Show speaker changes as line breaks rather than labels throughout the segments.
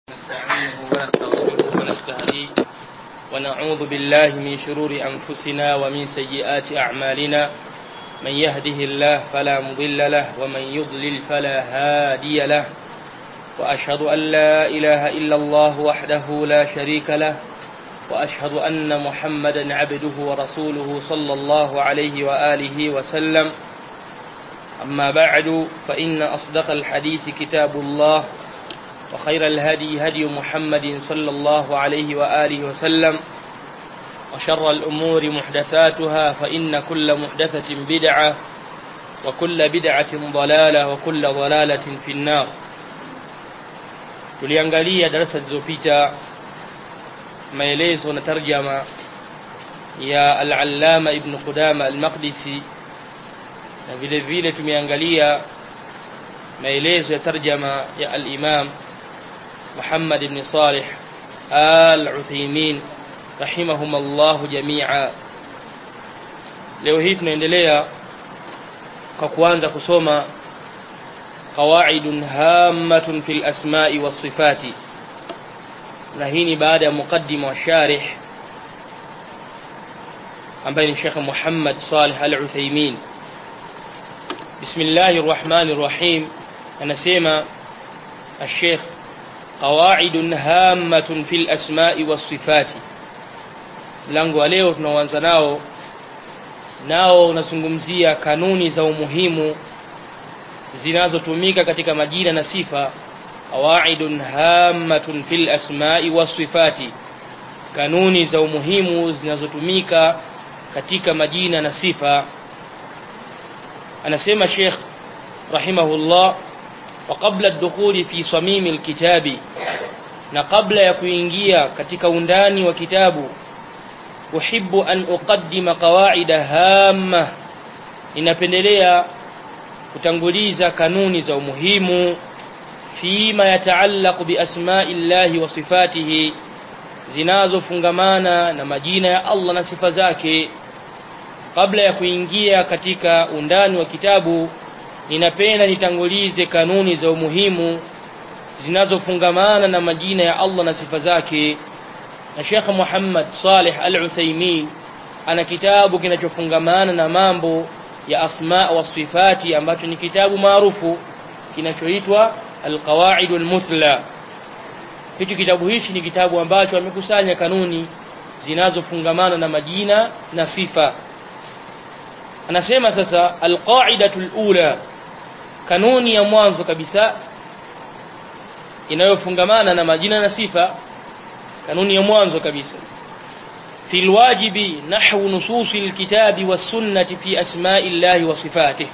نستعينه ونستغفره ونستهديه ونعوذ بالله من شرور أنفسنا ومن سيئات أعمالنا من يهده الله فلا مضل له ومن يضلل فلا هادي له وأشهد أن لا إله إلا الله وحده لا شريك له وأشهد أن محمدا عبده ورسوله صلى الله عليه وآله وسلم أما بعد فإن أصدق الحديث كتاب الله وخير الهدي هدي محمد صلى الله عليه وآله وسلم وشر الأمور محدثاتها فإن كل محدثة بدعة وكل بدعة ضلالة وكل ضلالة في النار tuliangalia darasa zilizopita maelezo na tarjama ya al-allama ibn qudama al-maqdisi na vile vile tumeangalia maelezo ya tarjama ya al-imam Muhammad ibn Salih al-Uthaymeen rahimahum Allah jami'a leo hii tunaendelea kwa kuanza kusoma qawaidun hammatun fil asma'i was sifati na hii ni baada ya mukaddima wa sharih ambaye ni Sheikh Muhammad Salih al-Uthaymeen Bismillahir Rahmanir Rahim anasema الشيخ قواعد هامة في الأسماء والصفات mlango wa leo tunaoanza nao nao unazungumzia kanuni za umuhimu zinazotumika katika majina na sifa qawaidun hammatun fil asma'i wasifati kanuni za umuhimu zinazotumika katika majina na sifa anasema Sheikh rahimahullah wa qabla ad-dukhuli fi samimi al-kitabi na kabla ya kuingia katika undani wa kitabu uhibbu an uqaddima qawaida hamma ninapendelea kutanguliza kanuni za umuhimu fima yataallaqu bi asma'i llahi wa sifatihi zinazofungamana na majina ya Allah na sifa zake kabla ya kuingia katika undani wa kitabu ninapenda nitangulize kanuni za umuhimu zinazofungamana na majina ya Allah na sifa zake na Sheikh Muhammad Saleh Al-Uthaymeen ana kitabu kinachofungamana na mambo ya asma wa sifati ambacho ni kitabu maarufu kinachoitwa Al-Qawaid Al-Muthla hicho kitabu hichi ni kitabu ambacho amekusanya kanuni zinazofungamana na majina na sifa anasema sasa alqaidatul ula kanuni ya mwanzo kabisa inayofungamana na majina na sifa kanuni ya mwanzo kabisa في الواجب نحو نصوص الكتاب والسنة في أسماء الله وصفاته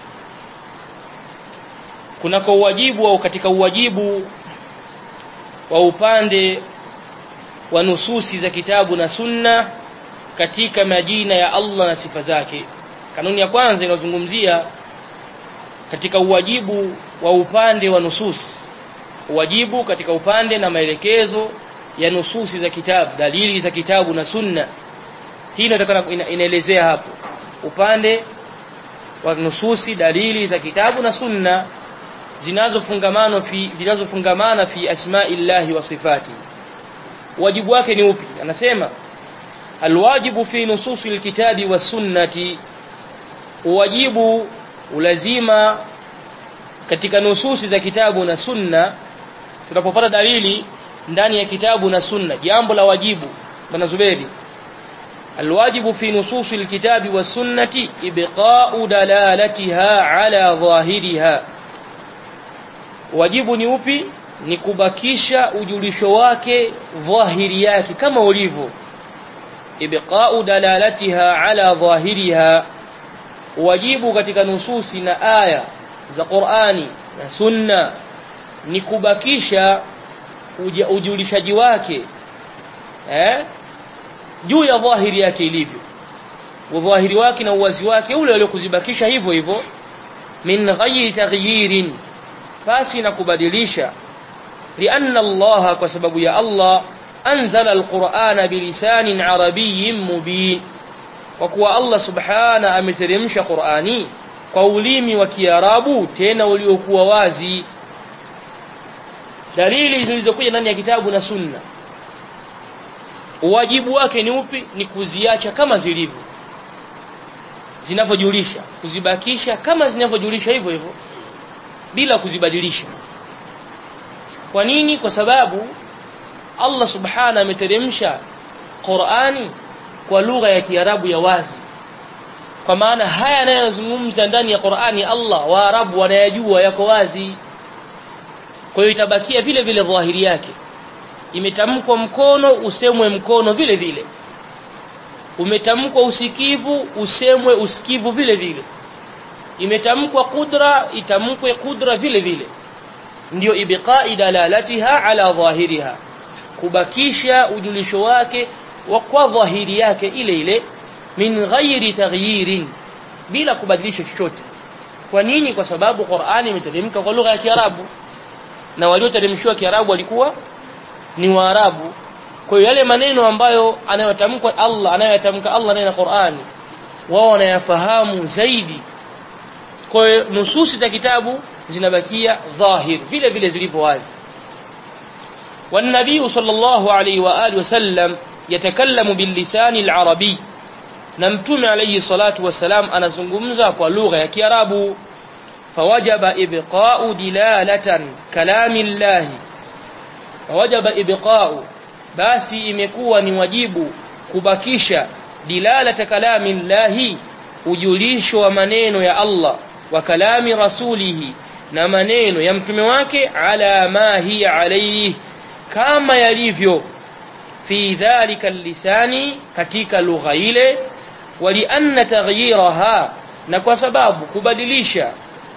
kunako uwajibu au katika uwajibu wa upande wa nususi za kitabu na sunna katika majina ya Allah na sifa zake kanuni ya kwanza inazungumzia katika uwajibu wa upande wa nusus uwajibu katika upande na maelekezo ya nususi za kitabu dalili za kitabu na sunna hii inataka inaelezea hapo upande wa nususi dalili za kitabu na sunna zinazofungamana fi zinazofungamana fi asma'illahi wa sifati wajibu wake ni upi anasema alwajibu fi nususi alkitabi was sunnati uwajibu ulazima katika nususi za kitabu na sunna tunapopata dalili ndani ya kitabu na sunna jambo la wajibu bwana Zuberi alwajibu fi nususi alkitabi was sunnati ibqa'u dalalatiha ala dhahiriha wajibu ni upi ni kubakisha ujulisho wake dhahiri yake kama ulivyo ibqa'u dalalatiha ala dhahiriha wajibu katika nususi na aya za Qur'ani na Sunna ni kubakisha uja, ujulishaji wake eh juu ya dhahiri yake ilivyo udhahiri wake na uwazi wake ule ule kuzibakisha hivyo hivyo min ghayri taghyirin basi na kubadilisha lianna Allah kwa sababu ya Allah anzala alqur'ana bilisanin arabiyyin mubin kwa kuwa Allah subhana ameteremsha Qur'ani kwa ulimi wa Kiarabu tena uliokuwa wazi dalili zilizokuja ndani ya kitabu na sunna wajibu wake ni upi ni kuziacha kama zilivyo zinavyojulisha kuzibakisha kama zinavyojulisha hivyo hivyo bila kuzibadilisha kwa nini kwa sababu Allah subhana ameteremsha Qur'ani kwa lugha ya Kiarabu ya wazi kwa maana haya yanayozungumza ndani ya Qur'ani Allah Waarabu wanayajua yako wazi kwa hiyo itabakia vile vile dhahiri yake imetamkwa mkono usemwe mkono vile vile umetamkwa usikivu usemwe usikivu vile vile imetamkwa kudra itamkwe kudra vile vile ndio ibqa'i dalalatiha ala dhahiriha kubakisha ujulisho wake wa kwa dhahiri yake ile ile min ghairi taghyirin bila kubadilisha chochote kwa nini kwa sababu Qur'ani imeteremka kwa lugha ya Kiarabu na walioteremshiwa Kiarabu walikuwa ni Waarabu kwa hiyo yale maneno ambayo anayotamka Allah anayotamka Allah ndani ya Qur'ani wao wanayafahamu zaidi kwa hiyo nususi za kitabu zinabakia dhahir vile vile zilivyo wazi والنبي صلى الله عليه واله وسلم يتكلم باللسان العربي na mtume alayhi salatu wasalam anazungumza kwa lugha ya Kiarabu fawajaba ibqa'u dilalatan kalami Allah fawajaba ibqa'u basi imekuwa ni wajibu kubakisha dilalata kalami Allah ujulisho wa maneno ya Allah wa kalami rasulihi na maneno ya mtume wake ala ma hiya alayhi kama yalivyo fi dhalika lisani katika lugha ile walianna taghyiraha na kwa sababu kubadilisha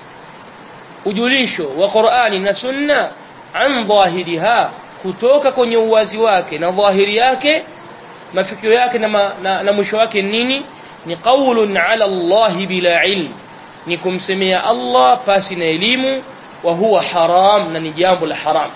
ujulisho wa Qur'ani na Sunna an dhahiriha kutoka kwenye uwazi wake na dhahiri yake mafikio yake na, ma, na, na mwisho wake nini ni qaulun ala Allah bila ilm ni kumsemea Allah pasi na elimu wa huwa haram na ni jambo la haram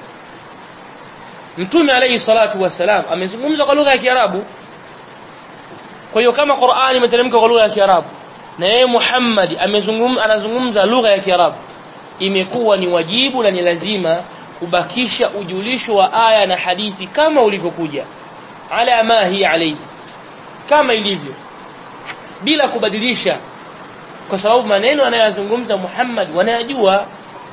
Mtume alayhi salatu wasalam amezungumza kwa lugha ya Kiarabu kwa hiyo kama Qur'ani imeteremka kwa lugha ya Kiarabu na yeye Muhammad amezungumza anazungumza lugha ya Kiarabu imekuwa ni wajibu na ni lazima kubakisha ujulisho wa aya na hadithi kama ulivyokuja ala ma hi alayhi kama ilivyo bila kubadilisha kwa sababu maneno anayozungumza Muhammad wanayajua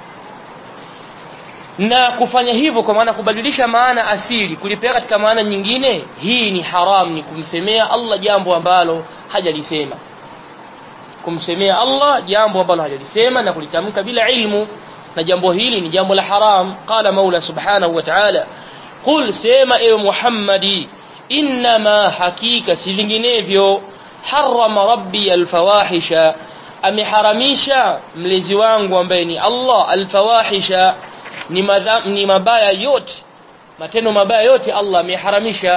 na kufanya hivyo kwa maana kubadilisha maana asili kulipea katika maana nyingine hii ni haram ni kumsemea Allah jambo ambalo hajalisema kumsemea Allah jambo ambalo hajalisema na kulitamka bila ilmu na jambo hili ni jambo la haram qala maula subhanahu wa ta'ala qul sema ewe muhammadi inma hakika si vinginevyo harama rabbi alfawahisha ameharamisha mlezi wangu ambaye ni Allah alfawahisha ni, madha, ni mabaya yote matendo mabaya yote Allah ameharamisha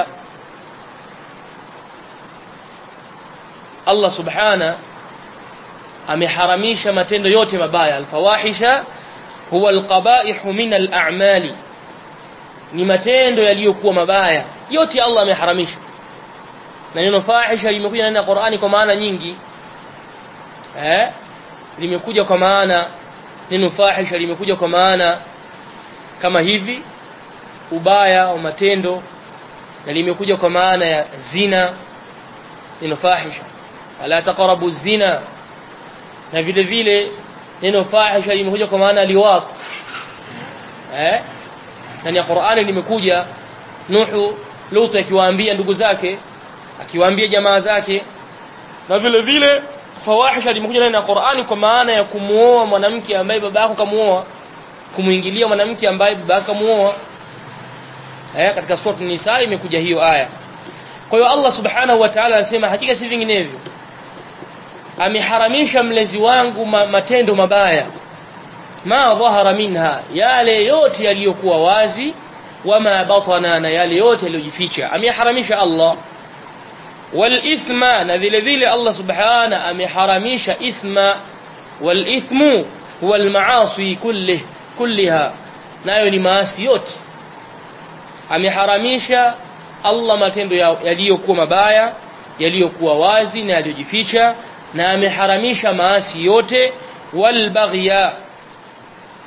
Allah subhana ameharamisha matendo yote mabaya alfawahisha huwa alqaba'ih min al'amali ni matendo yaliyokuwa mabaya yote Allah ameharamisha na neno fahisha limekuja ndani ya Qur'ani kwa maana nyingi eh limekuja kwa maana neno fahisha limekuja kwa maana kama hivi ubaya wa matendo na limekuja kwa maana ya zina neno fahisha ala taqrabu zina na vile vile neno fahisha limekuja kwa maana liwaq eh ndani ya Qur'ani limekuja Nuhu Lut akiwaambia ndugu zake akiwaambia jamaa zake na vile vile fawahisha limekuja ndani ya Qur'ani kwa maana ya kumuoa mwanamke ambaye baba yako kamuoa kumuingilia mwanamke ambaye baba yake kamuoa eh katika sura Nisa imekuja hiyo aya kwa hiyo Allah subhanahu wa ta'ala anasema hakika si vinginevyo ameharamisha mlezi wangu ma, matendo mabaya ma dhahara minha yale yote yaliyokuwa wazi wama batana na yale yote yaliyojificha ameharamisha Allah wal ithma na vile vile Allah subhana ameharamisha ithma wal ithmu huwa al maasi kullih kulliha nayo ni maasi yote ameharamisha Allah matendo yaliyokuwa mabaya yaliyokuwa wazi na yaliyojificha na ameharamisha maasi yote wal baghya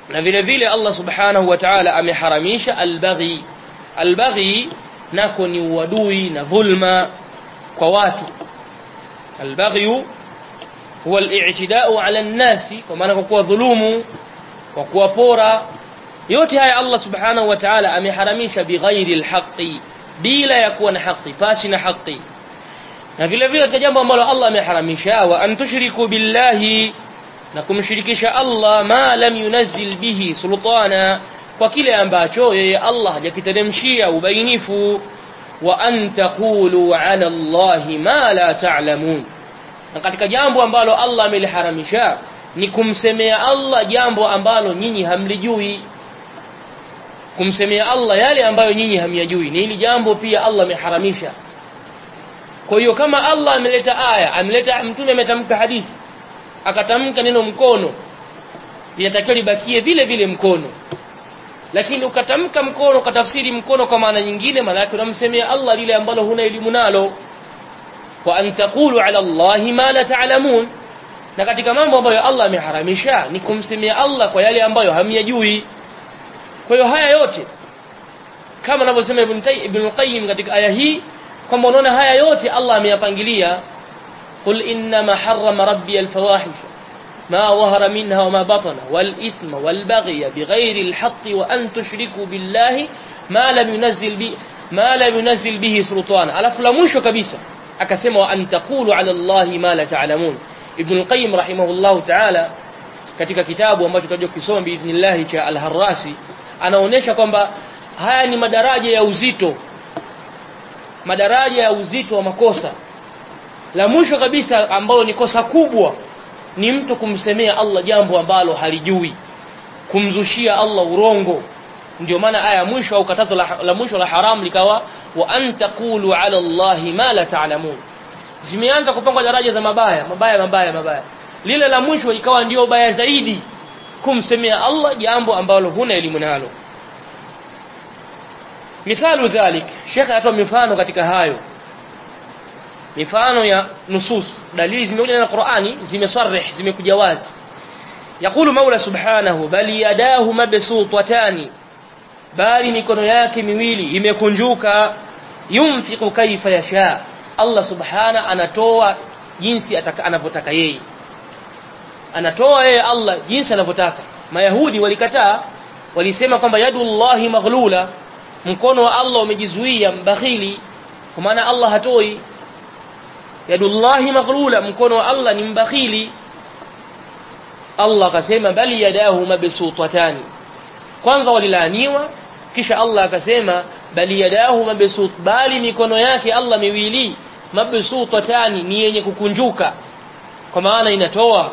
na vile vile Allah subhanahu wa ta'ala ameharamisha albaghi albaghi nako ni uadui na dhulma kwa watu albaghi huwa al-i'tida'u 'ala an-nasi kwa maana kwa kuwa dhulumu kwa kuwapora yote haya Allah subhanahu wa ta'ala ameharamisha bighairi al-haqqi bila ya kuwa na haki pasi na haki na vile vile katika jambo ambalo Allah ameharamisha wa an tushriku billahi na kumshirikisha Allah ma lam yunazzil bihi sultana kwa kile ambacho yeye Allah hajakiteremshia ubainifu wa an taqulu ala Allah ma la ta'lamun na katika jambo ambalo Allah ameliharamisha ni kumsemea Allah jambo ambalo nyinyi hamlijui kumsemea Allah yale ambayo nyinyi hamyajui ni hili jambo pia Allah ameharamisha kwa hiyo kama Allah ameleta aya ameleta mtume ametamka hadithi akatamka neno mkono linatakiwa libakie vile vile mkono lakini ukatamka mkono ukatafsiri mkono kwa maana nyingine maana yake unamsemea Allah lile ambalo huna elimu nalo wa an taqulu ala Allah ma la ta'lamun na katika mambo ambayo Allah ameharamisha ni kumsemea Allah kwa yale ambayo hamyajui kwa hiyo haya yote kama anavyosema Ibn Ibn Qayyim katika aya hii kwamba unaona haya yote Allah ameyapangilia qul inma harrama rabbi alfawahish ما ظهر منها وما بطن والإثم والبغي بغير الحق وأن تشركوا بالله ما لم ينزل به ما لم ينزل به سلطان alafu la mwisho kabisa akasema wa an taqulu ala allahi ma la ta'lamun ibn al-qayyim rahimahullah ta'ala katika kitabu ambacho tutaje kusoma biidhnillah cha al-harrasi anaonesha kwamba haya ni madaraja ya uzito madaraja ya uzito wa makosa la mwisho kabisa ambalo ni kosa kubwa ni mtu kumsemea Allah jambo ambalo halijui kumzushia Allah urongo ndio maana aya mwisho au katazo la, la mwisho la haram likawa wa an taqulu ala Allah ma la ta'lamun zimeanza kupangwa daraja za mabaya mabaya mabaya mabaya lile la mwisho ikawa ndio baya zaidi kumsemea Allah jambo ambalo huna elimu nalo misalu dhalik Sheikh atoa mifano katika hayo mifano ya nusus dalili zimekuja na Qur'ani zimesarih zimekuja wazi yakulu Maula subhanahu bali yadahu mabsutatani bali mikono yake miwili imekunjuka yumfiqu kaifa yasha Allah subhana anatoa jinsi anavyotaka yeye anatoa yeye Allah jinsi anavyotaka mayahudi walikataa walisema kwamba yadullahi maghlula mkono wa Allah umejizuia mbakhili kwa maana Allah hatoi yadullahi maghlula mkono wa Allah ni mbakhili Allah akasema bali yadahu mabsutatani kwanza walilaaniwa kisha Allah akasema bali yadahu mabsut bali mikono yake Allah miwili mabsutatani ni yenye kukunjuka kwa maana inatoa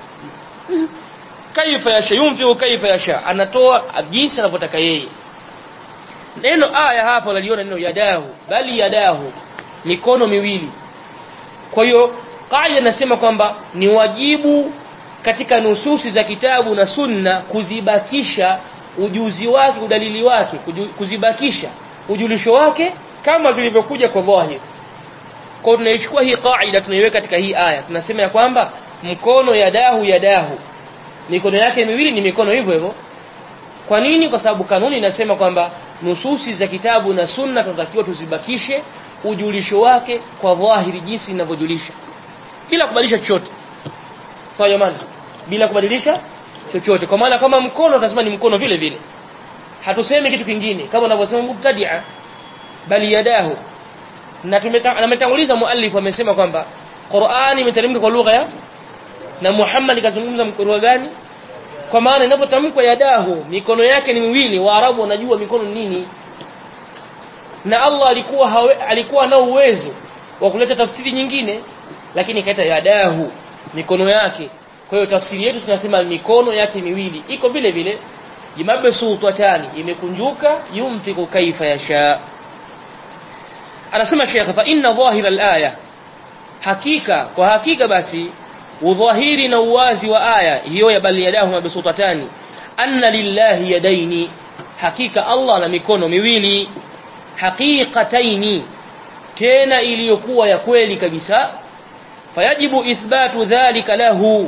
kaifa yasha yunfiu kaifa yasha anatoa jinsi anavyotaka yeye neno aya hapo naliona neno yadahu bali yadahu mikono miwili kwa hiyo qaida nasema kwamba ni wajibu katika nususi za kitabu na sunna kuzibakisha ujuzi wake udalili wake kuzibakisha ujulisho wake kama zilivyokuja kwa dhahir kwa tunaichukua hii qaida tunaiweka katika hii aya tunasema ya kwamba mkono yadahu yadahu mikono yake miwili ni mikono hivyo hivyo kwa nini kwa sababu kanuni inasema kwamba nususi za kitabu na sunna tunatakiwa tuzibakishe ujulisho wake kwa dhahiri jinsi inavyojulisha bila kubadilisha chochote sawa jamani bila kubadilisha chochote kwa maana kama mkono tunasema ni mkono vile vile hatusemi kitu kingine kama unavyosema mubtadia bali yadahu na tumetanguliza muallif amesema kwamba Qur'ani imeteremka kwa lugha ya na Muhammad kazungumza lugha gani kwa maana inapotamkwa yadahu mikono yake ni miwili waarabu wanajua mikono nini na Allah alikuwa hawe, alikuwa na uwezo wa kuleta tafsiri nyingine lakini kaita yadahu mikono yake kwa hiyo tafsiri yetu tunasema mikono yake miwili iko vile vile jimabsutatani imekunjuka yumtiku kaifa yasha anasema Sheikh fa inna dhahira al-aya hakika kwa hakika basi udhahiri na uwazi wa aya hiyo ya bali yadahu mabsutatani anna lillahi yadaini hakika Allah na mikono miwili haqiqataini tena iliyokuwa ya kweli kabisa fayajibu ithbatu dhalika lahu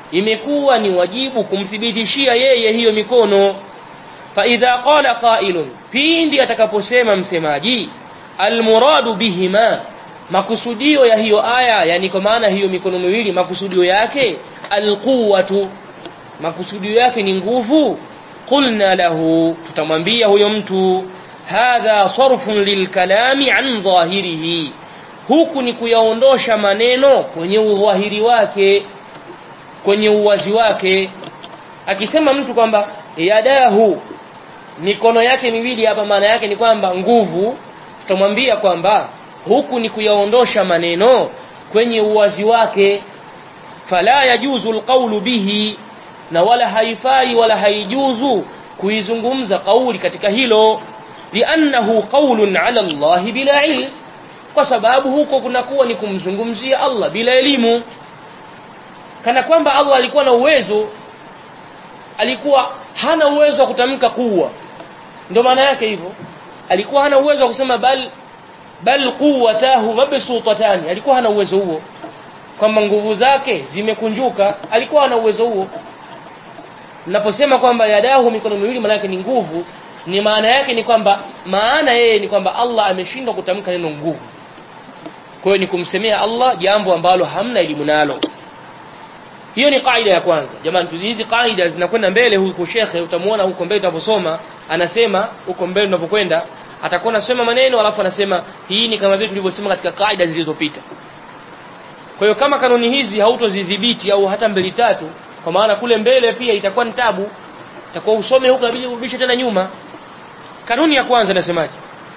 imekuwa ni wajibu kumthibitishia yeye hiyo mikono fa idha qala qailun pindi atakaposema msemaji almuradu bihima makusudio ya hiyo aya yani kwa maana hiyo mikono miwili makusudio yake alquwatu makusudio yake ni nguvu qulna lahu tutamwambia huyo mtu hadha sarfun lilkalami an dhahirihi huku ni kuyaondosha maneno kwenye udhahiri wake kwenye uwazi wake akisema mtu kwamba yadahu mikono yake miwili hapa maana yake ni kwamba nguvu tutamwambia kwamba huku ni kuyaondosha maneno kwenye uwazi wake fala yajuzu alqawlu bihi na wala haifai wala haijuzu kuizungumza kauli katika hilo liannahu qawlun ala Allah bila ilm kwa sababu huko kunakuwa ni kumzungumzia Allah bila elimu kana kwamba Allah alikuwa na uwezo alikuwa hana uwezo wa kutamka kuwa ndio maana yake hivyo alikuwa hana uwezo wa kusema bal bal quwwatahu mabsutatani alikuwa hana uwezo huo kwamba nguvu zake zimekunjuka alikuwa hana uwezo huo naposema kwamba yadahu mikono miwili maana yake ni nguvu ni maana yake ni kwamba maana yeye ni kwamba Allah ameshindwa kutamka neno nguvu kwa hiyo ni kumsemea Allah jambo ambalo hamna elimu nalo hiyo ni kaida ya kwanza jamani hizi kaida zinakwenda mbele huko shekhe utamuona huko mbele tunaposoma anasema huko mbele tunapokwenda atakuwa anasema maneno alafu anasema hii ni kama vile tulivyosema katika kaida zilizopita kwa hiyo kama kanuni hizi hautozidhibiti au hata mbili tatu kwa maana kule mbele pia itakuwa ni tabu itakuwa usome huko inabidi urudishe tena nyuma kanuni ya kwanza nasemaje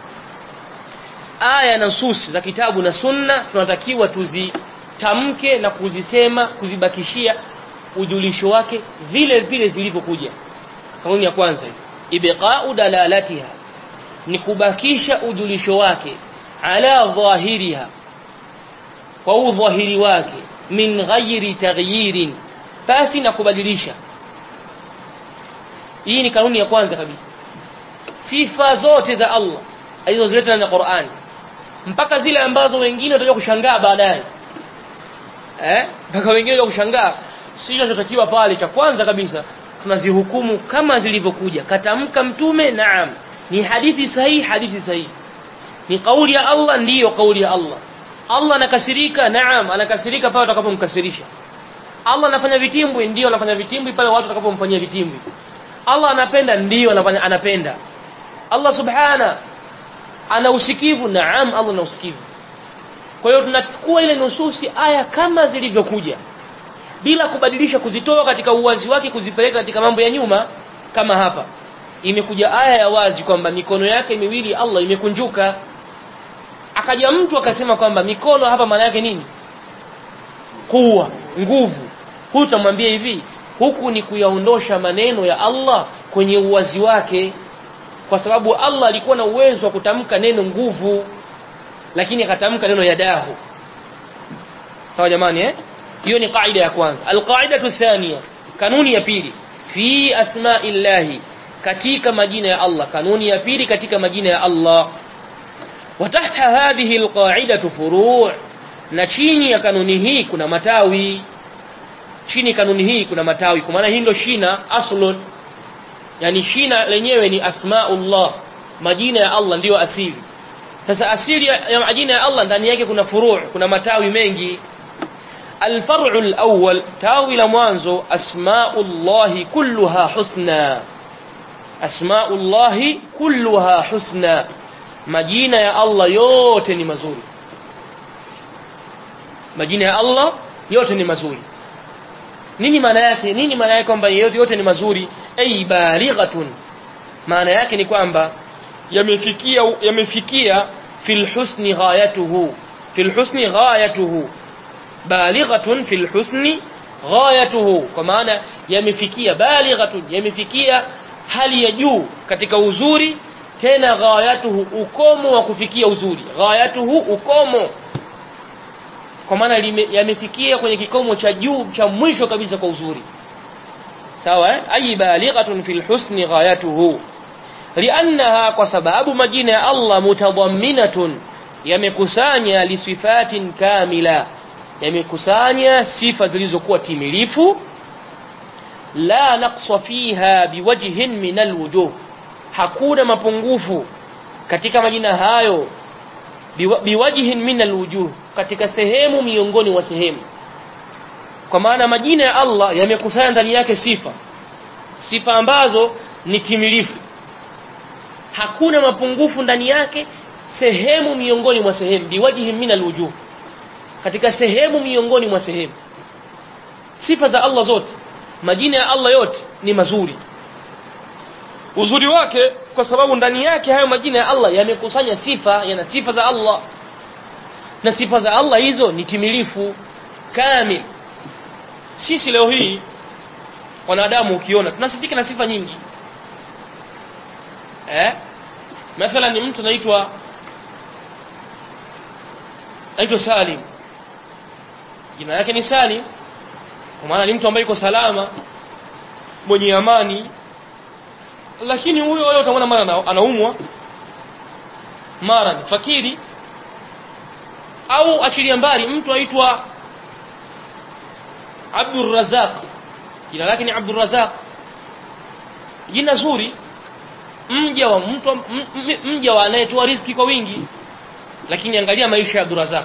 aya na nusus za kitabu na sunna tunatakiwa tuzitamke na kuzisema kuzibakishia ujulisho wake vile vile zilivyokuja kanuni ya kwanza ibqa'u dalalatiha ni kubakisha ujulisho wake ala dhahiriha kwa udhahiri wake min ghairi taghyirin basi na kubadilisha hii ni kanuni ya kwanza kabisa sifa zote za Allah alizozileta na Qur'ani mpaka zile ambazo wengine watakuja kushangaa baadaye eh mpaka wengine watakuja kushangaa sio tunachotakiwa pale cha kwanza kabisa tunazihukumu kama zilivyokuja katamka mtume naam ni hadithi sahihi hadithi sahihi ni kauli ya Allah ndiyo kauli ya Allah Allah anakasirika naam anakasirika pale utakapomkasirisha Allah anafanya vitimbwi ndiyo anafanya vitimbwi pale watu watakapomfanyia vitimbwi Allah anapenda ndiyo anafanya anapenda Allah subhana ana usikivu naam Allah ana usikivu kwa hiyo tunachukua ile nususi aya kama zilivyokuja bila kubadilisha kuzitoa katika uwazi wake kuzipeleka katika mambo ya nyuma kama hapa imekuja aya ya wazi kwamba mikono yake miwili Allah imekunjuka akaja mtu akasema kwamba mikono hapa maana yake nini kuwa nguvu hutamwambia hivi huku ni kuyaondosha maneno ya Allah kwenye uwazi wake kwa sababu Allah alikuwa na uwezo wa kutamka neno nguvu lakini akatamka neno yadahu sawa jamani eh hiyo ni kaida ya kwanza alqaidatu thania kanuni ya pili fi asma'illahi katika majina ya Allah kanuni ya pili katika majina ya Allah وتحت هذه القاعدة فروع na chini ya kanuni hii kuna matawi chini kanuni hii kuna matawi kwa maana hii ndio shina aslun yani shina lenyewe ni asmaullah majina ya Allah ndiyo asili sasa asili ya majina ya Allah ndani yake kuna furu' kuna matawi mengi الفرع الأول تاوي لمانزو أسماء الله كلها حسنى أسماء الله كلها حسنى majina ya Allah yote ni mazuri majina ya Allah yote ni mazuri nini maana yake nini maana yake kwamba yote yote ni mazuri ay balighatun maana yake ni kwamba yamefikia yamefikia fil husni ghayatuhu fil husni ghayatuhu balighatun fil husni ghayatuhu kwa maana yamefikia balighatun yamefikia hali ya juu katika uzuri tena ghayatuhu ukomo wa kufikia uzuri ghayatuhu ukomo kwa maana yamefikia kwenye kikomo cha juu cha mwisho kabisa kwa uzuri sawa eh ay balighatun fil husni ghayatuhu liannaha kwa sababu majina ya Allah mutadamminatun yamekusanya lisifatin kamila yamekusanya sifa zilizokuwa timilifu la naqsa fiha biwajhin min alwujuh hakuna mapungufu katika majina hayo biwajhin min alwujuh katika sehemu miongoni mwa sehemu kwa maana majina ya Allah yamekusanya ndani yake sifa sifa ambazo ni timilifu hakuna mapungufu ndani yake sehemu miongoni mwa sehemu biwajhi min alwujuh katika sehemu miongoni mwa sehemu sifa za Allah zote majina ya Allah yote ni mazuri uzuri wake kwa sababu ndani yake hayo majina ya Allah yamekusanya sifa yana sifa za Allah na sifa za Allah hizo ni timilifu kamil sisi leo hii wanadamu ukiona tunasifika na sifa nyingi eh mathalan ni mtu anaitwa anaitwa Salim jina lake ni Salim kwa maana ni mtu ambaye yuko salama mwenye amani lakini huyo huyo utamwona mara anaumwa mara ni fakiri au achilia mbali mtu aitwa Abdul Razak jina lake ni Abdul Razak jina zuri mja wa mtu mja wa anayetoa riziki kwa wingi lakini angalia maisha ya Abdul Razak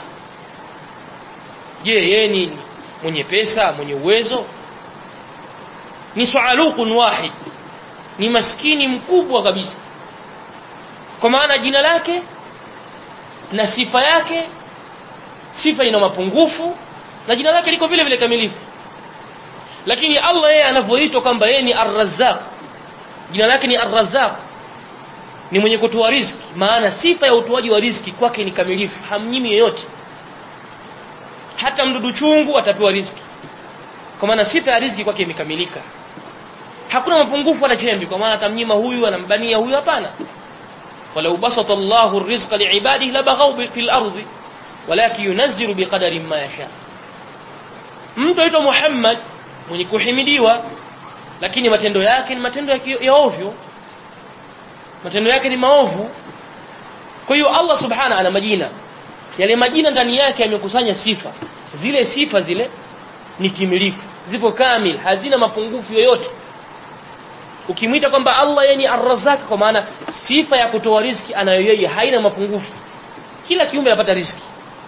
je yeye ni mwenye pesa mwenye uwezo ni sualukun wahid ni maskini mkubwa kabisa kwa maana jina lake na sifa yake sifa ina mapungufu na jina lake liko vile vile kamilifu lakini Allah yeye anavyoitwa kwamba yeye ni Ar-Razzaq jina lake ni Ar-Razzaq ni mwenye kutoa riziki maana sifa ya utoaji wa riziki kwake ni kamilifu hamnyimi yoyote hata mdudu chungu atapewa riziki kwa maana sifa ya riziki kwake imekamilika hakuna mapungufu wala chembe kwa maana atamnyima huyu anambania huyu hapana walau basata Allahu ar-rizqa li'ibadihi labaghaw fil ardi walakin yunazzilu biqadari ma yasha mtu aitwa Muhammad mwenye kuhimidiwa lakini matendo yake ni matendo ya ovyo matendo yake ni maovu kwa hiyo Allah subhana ana majina yale majina ndani yake yamekusanya sifa zile sifa zile ni timilifu zipo kamil hazina mapungufu yoyote ukimwita kwamba Allah yeye ni Ar-Razzaq kwa maana sifa ya kutoa riziki anayo yeye haina mapungufu kila kiumbe anapata riziki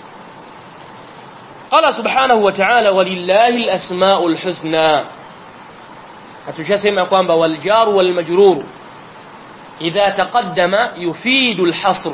قال سبحانه وتعالى ولله الأسماء الحسنى hatushasema kwamba waljar walmajrur idha taqaddama yufidu alhasr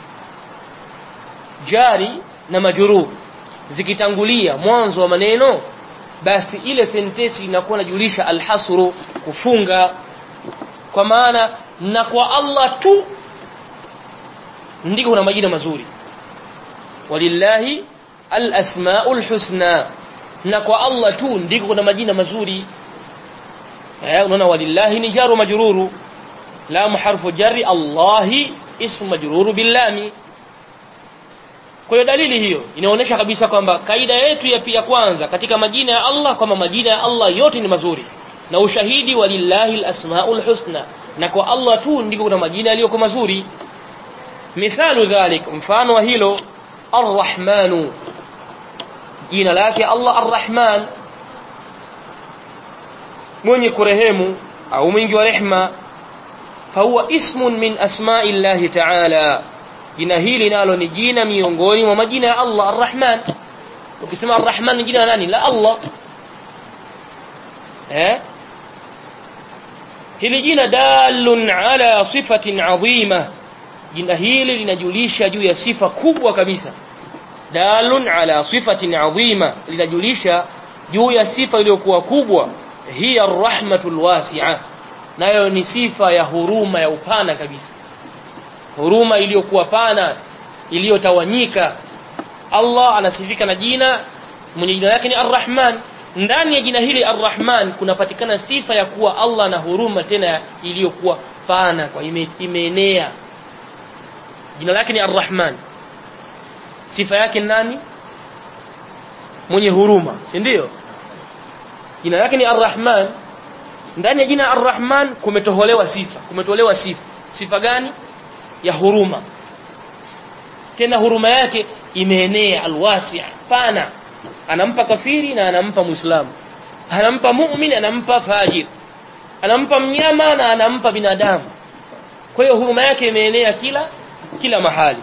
jari na majrur zikitangulia mwanzo wa maneno basi ile sentensi inakuwa inajulisha alhasru kufunga kwa maana na kwa Allah tu ndiko kuna majina mazuri walillahi alasmaul husna na kwa Allah tu ndiko kuna majina mazuri eh unaona walillahi ni jaru majruru lam harfu jarri Allahi ismu majruru billami kwa hiyo dalili hiyo inaonyesha kabisa kwamba kaida yetu ya pia kwanza katika majina ya Allah kwamba majina ya Allah yote ni mazuri na ushahidi walillahi alasmaul husna na kwa Allah tu ndiko kuna majina yaliyo mazuri mithalu dhalik mfano wa hilo arrahmanu jina lake Allah arrahman mwenye kurehemu au mwingi wa rehma fahuwa ismun min asma'i llahi ta'ala jina hili nalo ni jina miongoni mwa majina ya Allah arrahman ukisema arrahman ni jina la nani la Allah eh hili jina dalun ala sifatin adhima jina hili linajulisha juu ya sifa kubwa kabisa dalun ala sifatin adhima linajulisha juu ya sifa iliyokuwa kubwa hiya arrahmatul wasi'a nayo ni sifa ya huruma ya upana kabisa huruma iliyokuwa pana iliyotawanyika Allah anasifika na jina mwenye jina lake ni arrahman ndani ya jina hili arrahman kunapatikana sifa ya kuwa Allah na huruma tena iliyokuwa pana kwa ime, imeenea jina lake ni arrahman sifa yake nani mwenye huruma si ndio jina lake ni arrahman ndani ya jina arrahman kumetoholewa sifa kumetolewa sifa sifa gani ya huruma tena huruma yake imeenea alwasi' pana anampa kafiri na anampa muislamu anampa mu'min anampa fajir anampa mnyama na anampa binadamu kwa hiyo huruma yake imeenea kila kila mahali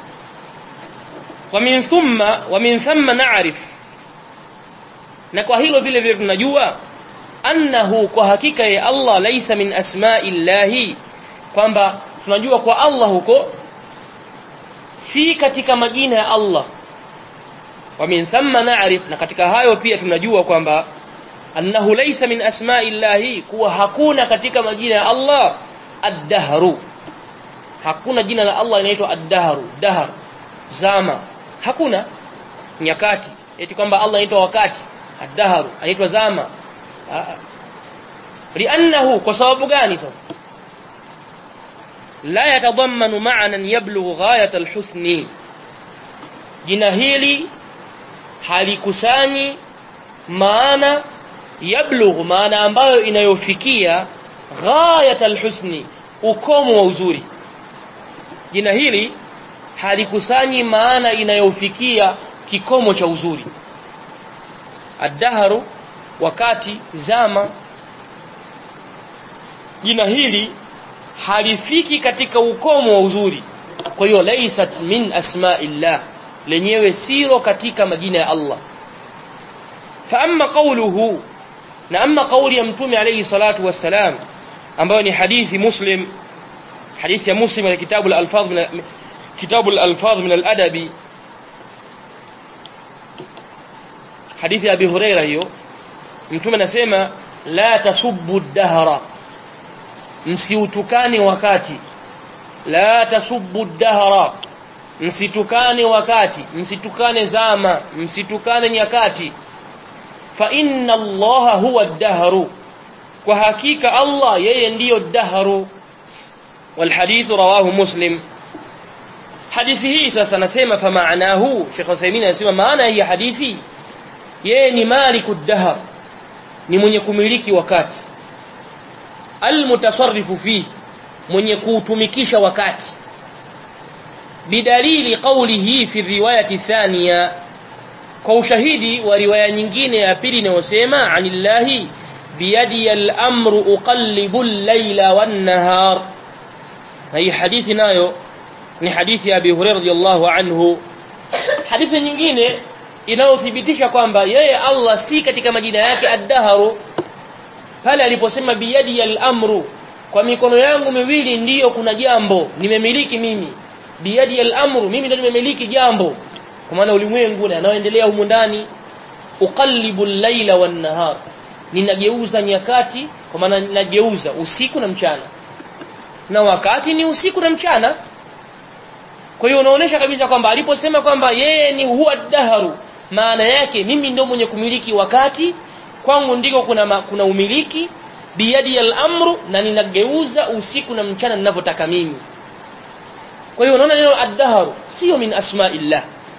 wa min thumma wa min thumma na'rif na kwa hilo vile vile tunajua annahu kwa hakika ya Allah laisa min asma'illahi kwamba tunajua kwa Allah huko si katika majina ya Allah wa min thumma na'rif na katika hayo pia tunajua kwamba annahu laysa min asma'illahi kuwa hakuna katika majina ya Allah ad-dahru hakuna jina la Allah linaitwa ad-dahru dahr zama hakuna nyakati eti kwamba Allah anaitwa wakati ad-dahru anaitwa zama li'annahu kwa sababu gani sasa la yatadammanu ma'nan yablughu ghayat al-husni jina hili halikusanyi maana yablughu maana ambayo inayofikia ghayat alhusni ukomo wa uzuri jina hili halikusanyi maana inayofikia kikomo cha uzuri ad-dahru wakati zama jina hili halifiki katika ukomo wa uzuri kwa hiyo laysat min asma'illah lenyewe silo katika majina ya Allah fa amma qawluhu na amma kauli ya mtume alayhi salatu wassalam ambayo ni hadithi muslim hadithi ya muslim na kitabu al-alfaz min kitabu al-alfaz min al-adabi hadithi ya abi huraira hiyo mtume anasema la tasubbu ad-dahra msiutukane wakati la tasubbu ad-dahra msitukane wakati msitukane zama msitukane nyakati fa inna allaha huwa ad-dahru kwa hakika Allah yeye ndiyo dahru wal hadith rawahu muslim hadithi hii sasa nasema fa maanahu Sheikh Uthaymeen anasema maana hii hadithi yeye ni malikud dahr ni mwenye kumiliki wakati almutasarrifu fi mwenye kuutumikisha wakati bidalili qawlihi fi riwayati thaniya kwa ushahidi wa riwaya nyingine ya pili inayosema anillahi biyadi al-amru uqallibu al-layla wan-nahar na hii hadithi nayo ni hadithi ya Abi Hurairah radhiyallahu anhu hadithi nyingine inayothibitisha kwamba yeye Allah si katika majina yake ad-dahru pale aliposema biyadi al-amru kwa mikono yangu miwili ndiyo kuna jambo nimemiliki mimi biyadi al-amru mimi ndio nimemiliki jambo kwa maana ulimwengu na anaoendelea humu ndani uqallibu al-laila wan-nahar ninageuza nyakati kwa maana ninageuza usiku na mchana na wakati ni usiku na mchana kwa hiyo unaonesha kabisa kwamba aliposema kwamba yeye ni huwa daharu maana yake mimi ndio mwenye kumiliki wakati kwangu ndiko kuna ma, kuna umiliki biyadi al-amru na ninageuza usiku na mchana ninavyotaka mimi kwa hiyo unaona neno ad-dahru sio min asma'illah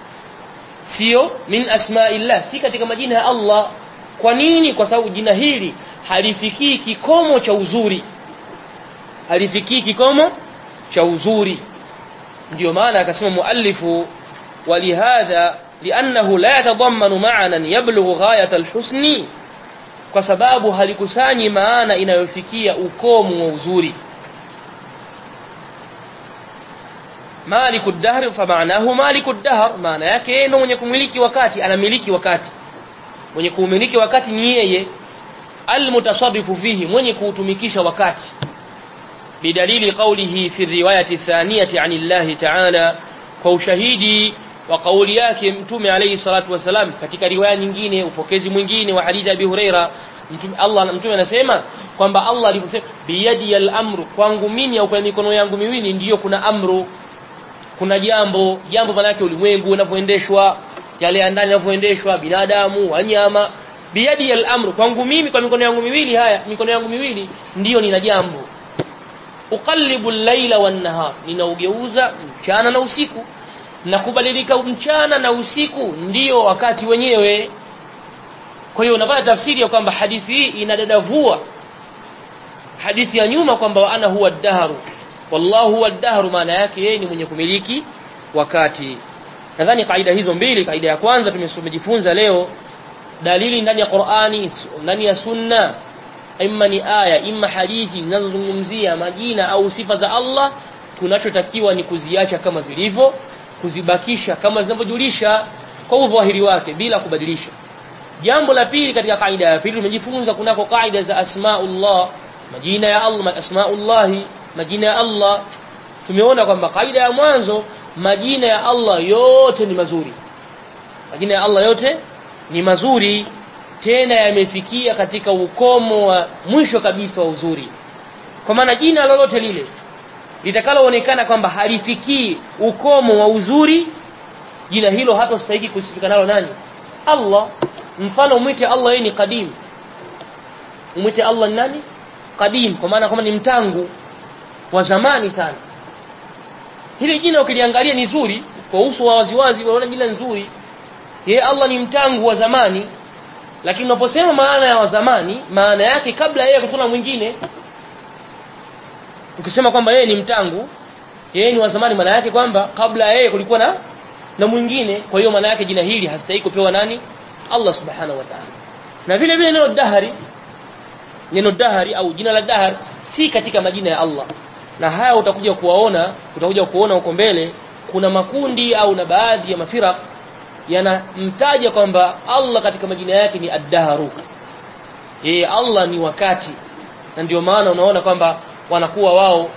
sio min asma'illah si katika majina ya Allah kwa nini kwa sababu jina hili halifikii kikomo cha uzuri halifikii kikomo cha uzuri ndio maana akasema muallifu walihadha liannahu la yatadammanu ma'nan yablughu ghayat alhusni kwa sababu halikusanyi maana inayofikia ukomo wa uzuri maliku dahr fa maanahu maliku dahr maana yake yeye ndio mwenye kumiliki wakati anamiliki wakati mwenye kuumiliki wakati ni yeye almutasarrifu fihi mwenye kuutumikisha wakati bidalili qawlihi fi riwayati thaniyati an Allah ta'ala kwa ushahidi wa kauli yake mtume alayhi salatu wasalam katika riwaya nyingine upokezi mwingine wa hadithi Abi Huraira mtume Allah mtume anasema kwamba Allah aliposema biyadi al-amru kwangu mimi au kwa mikono yangu miwili ndiyo kuna amru kuna jambo jambo maana yake ulimwengu unavyoendeshwa yale ya ndani yanavyoendeshwa binadamu wanyama biyadi al-amru kwangu mimi kwa mikono yangu miwili haya mikono yangu miwili ndiyo nina jambo uqallibu al-laila wan-nahar ninaugeuza mchana na usiku na kubadilika mchana na usiku ndiyo wakati wenyewe kwa hiyo unapata tafsiri ya kwamba hadithi hii inadadavua hadithi ya nyuma kwamba ana huwa ad-dahru wallahu huwa ad-dahru maana yake yeye ni mwenye kumiliki wakati nadhani kaida hizo mbili kaida ya kwanza tumejifunza leo dalili ndani ya Qur'ani ndani ya sunna imma ni aya imma hadithi zinazozungumzia majina au sifa za Allah tunachotakiwa ni kuziacha kama zilivyo kuzibakisha kama zinavyojulisha kwa udhahiri wake bila kubadilisha jambo la pili katika kaida ya pili tumejifunza kunako kaida za asmaullah majina ya Allah asmaullah majina ya Allah tumeona kwamba kaida ya mwanzo majina ya Allah yote ni mazuri majina ya Allah yote ni mazuri tena yamefikia katika ukomo wa mwisho kabisa wa uzuri kwa maana jina lolote lile litakaloonekana kwamba halifikii ukomo wa uzuri jina hilo hata stahiki kusifika nalo nani Allah mfano umwite Allah yeye ni qadim umwite Allah nani qadim kwa maana kama ni mtangu wa zamani sana hili jina ukiliangalia ni zuri kwa uso wa waziwazi unaona jina nzuri yeye Allah ni mtangu wa zamani lakini unaposema maana ya wa zamani maana yake kabla yeye kutuna mwingine ukisema kwamba yeye ni mtangu yeye ni wa zamani maana yake kwamba kabla yeye kulikuwa na na mwingine kwa hiyo maana yake jina hili hastahili kupewa nani Allah subhanahu wa ta'ala na vile vile neno dahari neno dahari au jina la dahar si katika majina ya Allah na haya utakuja kuwaona utakuja kuona huko mbele kuna makundi au na baadhi ya mafira yanamtaja kwamba Allah katika majina yake ni ad-dahru yeye Allah ni wakati na ndio maana unaona kwamba wanakuwa wao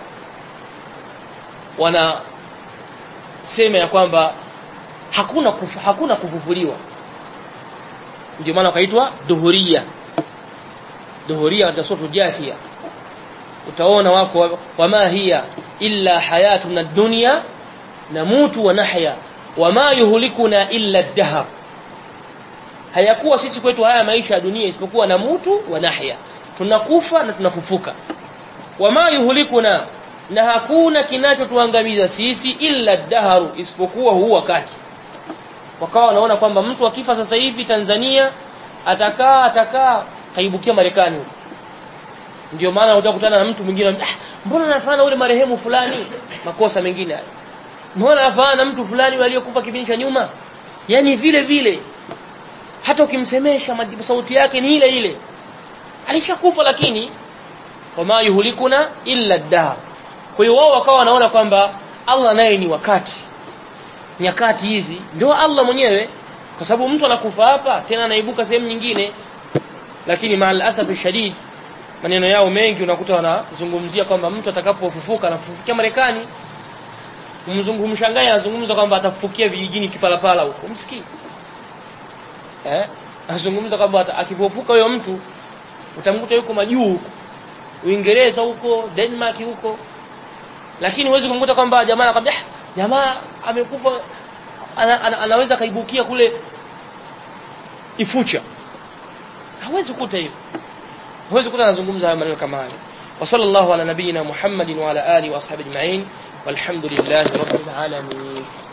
wana sema ya kwamba hakuna kufu, hakuna kufufuliwa ndio maana wakaitwa dhuhuria dhuhuria katika sura jafia utaona wako wama hiya illa hayatuna dunya namutu wa nahya wama yuhlikuna illa ad-dahr hayakuwa sisi kwetu haya maisha ya dunia isipokuwa namutu wa nahya tunakufa na tunafufuka wama yuhlikuna na hakuna kinachotuangamiza sisi illa ad-dahr isipokuwa huu wakati wakawa wanaona kwamba mtu akifa sasa hivi Tanzania atakaa atakaa kaibukia Marekani huko ndio maana utakutana na mtu mwingine ah, mbona anafanana ule marehemu fulani makosa mengine haya mbona anafanana na mtu fulani aliyokufa kipindi cha nyuma yani vile vile hata ukimsemesha sauti yake ni ile ile alishakufa lakini wama yuhlikuna illa ad kwa hiyo wao wakawa wanaona kwamba Allah naye ni wakati nyakati hizi ndio Allah mwenyewe kwa sababu mtu anakufa hapa tena anaibuka sehemu nyingine lakini maal asafi shadid maneno yao mengi unakuta wanazungumzia kwamba mtu atakapofufuka anafufukia Marekani umzungumshangaye anazungumza kwamba atafufukia vijijini kipalapala huko msikii eh anazungumza kwamba akifufuka huyo mtu utamkuta yuko majuu huko Uingereza huko Denmark huko lakini huwezi kumkuta kwamba jamaa anakwambia jamaa amekufa ana, ana, anaweza kaibukia kule Ifucha hawezi kukuta hivyo huwezi kukuta anazungumza haya maneno kama hayo wa sallallahu ala nabiyina Muhammadin wa ala alihi wa ashabihi ajma'in walhamdulillahi rabbil alamin